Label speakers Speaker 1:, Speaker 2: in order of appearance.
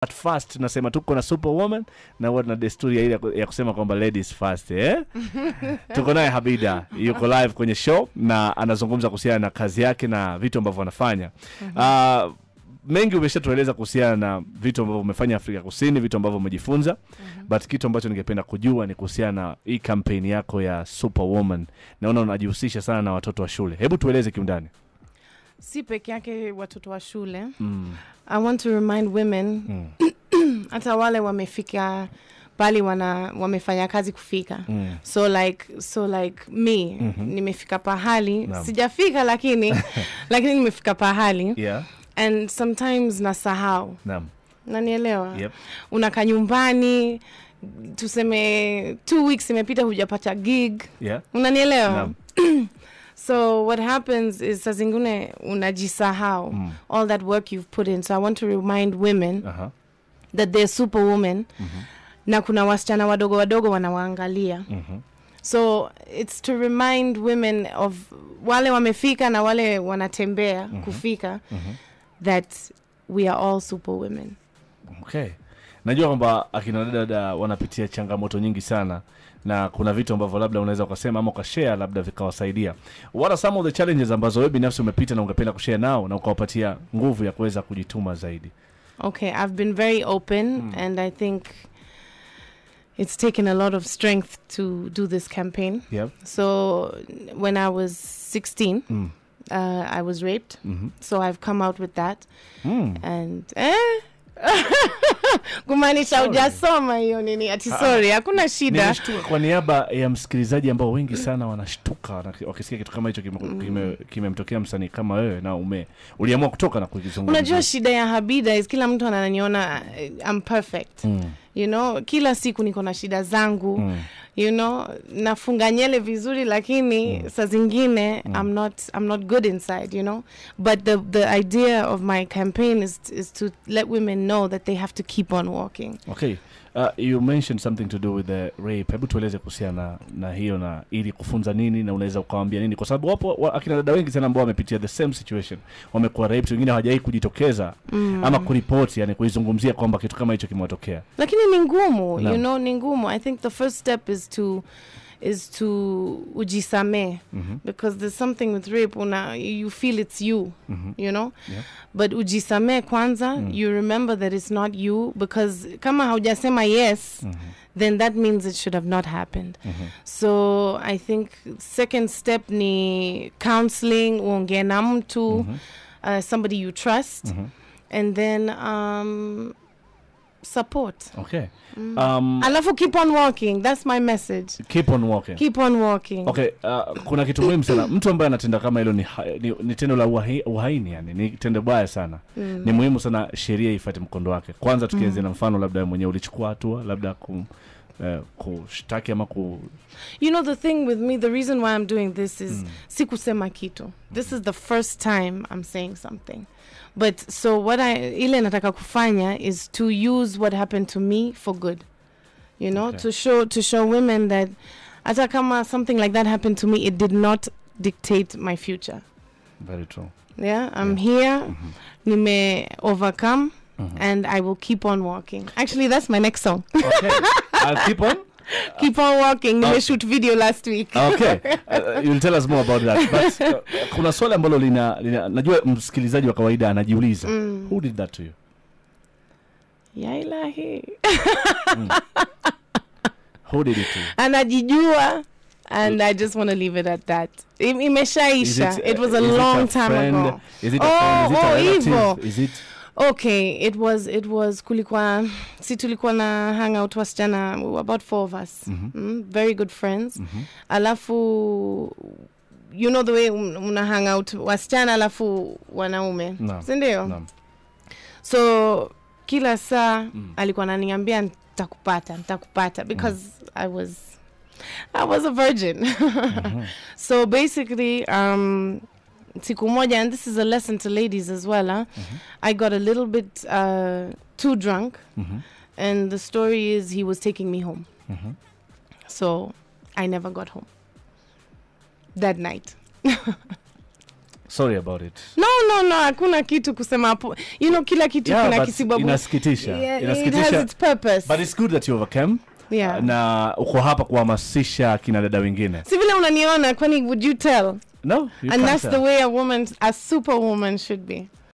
Speaker 1: at first tunasema tuko na superwoman na huwa tuna desturi ya ile ya ku- ya kusema kwamba ladies first eh? tuko naye habida yuko live kwenye show na anazungumza kuhusiana na kazi yake na vitu ambavyo anafanya Ah, mengi umeshatueleza kuhusiana na vitu ambavyo umefanya afrika kusini vitu ambavyo umejifunza but kitu ambacho ningependa kujua ni kuhusiana na hii kampeni yako ya superwoman naona unajihusisha sana na watoto wa shule hebu tueleze kiundani
Speaker 2: si peke yake watoto wa shule
Speaker 1: mm.
Speaker 2: i want to remind women
Speaker 1: Mm.
Speaker 2: hata wale wamefika pali wana wamefanya kazi kufika
Speaker 1: Mm.
Speaker 2: so like so like me
Speaker 1: Mhm.
Speaker 2: nimefika pahali
Speaker 1: Naam.
Speaker 2: sijafika lakini lakini nimefika pahali
Speaker 1: yeah
Speaker 2: and sometimes nasahau
Speaker 1: naam
Speaker 2: nanielewa
Speaker 1: yep.
Speaker 2: unakaa nyumbani tuseme two weeks imepita hujapata gig
Speaker 1: yeah
Speaker 2: unanielewa
Speaker 1: Naam.
Speaker 2: so what happens is saa zingine unajisahau
Speaker 1: Mm.
Speaker 2: all that work you've put in so i want to remind women
Speaker 1: Aha.
Speaker 2: that they're superwoman
Speaker 1: Mhm.
Speaker 2: na kuna wasichana wadogo wadogo wanawaangalia
Speaker 1: Mhm.
Speaker 2: so it's to remind women of wale wamefika na wale wanatembea kufika
Speaker 1: Mhm.
Speaker 2: that we are all superwomen
Speaker 1: okay najua kwamba akina dada wanapitia changamoto nyingi sana na kuna vitu ambavyo labda unaweza ukasema ama ukashare labda vikawasaidia what are some of the challenges ambazo wewe binafsi umepita na ungependa kushare nao na ukawapatia nguvu ya kuweza kujituma zaidi
Speaker 2: Okay, I've been very open, and I think it's taken a lot of strength to do this campaign.
Speaker 1: yep.
Speaker 2: So, when I was 16,
Speaker 1: mm.
Speaker 2: uh, I was raped.
Speaker 1: mm
Speaker 2: So, I've come out with that.
Speaker 1: mm.
Speaker 2: And, eh? kumaanisha
Speaker 1: Sorry.
Speaker 2: hujasoma hiyo nini ati sorry hakuna shida
Speaker 1: nimeshtuka kwa niaba ya msikilizaji ambao wengi sana wanashtuka wana- wakisikia kitu kama hicho kimemtokea kime, kimemtokea msanii kama wewe na ume uliamua kutoka na kukizungumza
Speaker 2: unajua shida ya habida is kila mtu ananiona eh, I'm perfect
Speaker 1: mm.
Speaker 2: you know kila siku niko na shida zangu
Speaker 1: Mm.
Speaker 2: you know nafunga nyele vizuri lakini mm. saa zingine mm. I'm, not, i'm not good inside you know but the, the idea of my campaign is, is to let women know that they have to keep on walking
Speaker 1: okay uh, you mentioned something to do with the rape hebu tueleze kuhusiana na, na hiyo na ili kufunza nini na unaweza ukawambia nini kwa sababu wapo wa, akina dada wengi sana ambao wamepitia the same situation wamekuwa raped wengine hawajawai kujitokeza mm. ama kuripoti yani kuizungumzia kwamba kitu kama hicho kimewatokea
Speaker 2: lakini ni ngumu
Speaker 1: Naam.
Speaker 2: you know ni ngumu i think the first step is to is to ujisame
Speaker 1: Mhm.
Speaker 2: because there's something with rape una you feel it's you
Speaker 1: Mhm.
Speaker 2: you know
Speaker 1: Yeah.
Speaker 2: but ujisame kwanza you remember that it's not you because kama haujasema yes
Speaker 1: Mhm.
Speaker 2: then that means it should have not happened
Speaker 1: Mhm.
Speaker 2: so i think second step ni counseling uongee na mtu
Speaker 1: Mhm.
Speaker 2: uh, somebody you trust
Speaker 1: Mhm.
Speaker 2: and then um, support
Speaker 1: okay um,
Speaker 2: alafu keep on walking that's my message
Speaker 1: keep on walking
Speaker 2: keep on walking
Speaker 1: okay uh, kuna kitu muhimu sana mtu ambaye anatenda kama hilo ni, ha- ni, ni tendo la uhaini, uhaini yani ni tendo baya sana
Speaker 2: Mm.
Speaker 1: ni muhimu sana sheria ifate mkondo wake kwanza tukianzia na mfano labda wewe mwenyewe ulichukua hatua labda ku, uh, kushtaki ama ku
Speaker 2: you know the thing with me the reason why i'm doing this is sikusema kitu this is the first time i'm saying something but so what i ile nataka kufanya is to use what happened to me for good you know
Speaker 1: Okay.
Speaker 2: to show to show women that hata kama something like that happened to me it did not dictate my future
Speaker 1: very true
Speaker 2: yeah i'm here nime overcome and i will keep on walking actually that's my next song
Speaker 1: okay I'll keep on
Speaker 2: keep on walking nimeshoot video last week
Speaker 1: okay uh, you'll tell us more about that but uh, kuna swali ambalo lina, lina najua msikilizaji wa kawaida anajiuliza who did that to you
Speaker 2: ya ilahi
Speaker 1: who did it to you
Speaker 2: anajijua and i just want to leave it at that Im-
Speaker 1: Is
Speaker 2: imeshaisha it, was a
Speaker 1: is
Speaker 2: long time
Speaker 1: friend?
Speaker 2: ago
Speaker 1: Is it a
Speaker 2: Oh,
Speaker 1: friend? Is it a
Speaker 2: oh,
Speaker 1: relative?
Speaker 2: hivyo.
Speaker 1: Is it
Speaker 2: okay it was it was kulikuwa si tulikuwa na hang out wasichana about four of us mm, very good friends alafu you know the way un- una hang out wasichana alafu wanaume
Speaker 1: Naam.
Speaker 2: sindio
Speaker 1: Naam.
Speaker 2: so kila saa alikuwa ananiambia nitakupata nitakupata because i was i was a virgin so basically um siku moja and this is a lesson to ladies as well huh? i got a little bit uh, too drunk
Speaker 1: Mhm.
Speaker 2: and the story is he was taking me home
Speaker 1: Mhm.
Speaker 2: so i never got home that night
Speaker 1: sorry about it
Speaker 2: no no no hakuna kitu kusema hapo you know kila kitu
Speaker 1: Yeah,
Speaker 2: kuna
Speaker 1: but
Speaker 2: kisibabu
Speaker 1: inasikitisha
Speaker 2: yeah, it
Speaker 1: inasikitisha
Speaker 2: has its purpose
Speaker 1: but it's good that you overcame
Speaker 2: yeah
Speaker 1: na uko hapa kuhamasisha kina dada wengine
Speaker 2: si vile unaniona kwani would you tell
Speaker 1: no you
Speaker 2: and
Speaker 1: can't
Speaker 2: that's
Speaker 1: tell.
Speaker 2: the way a woman a superwoman should be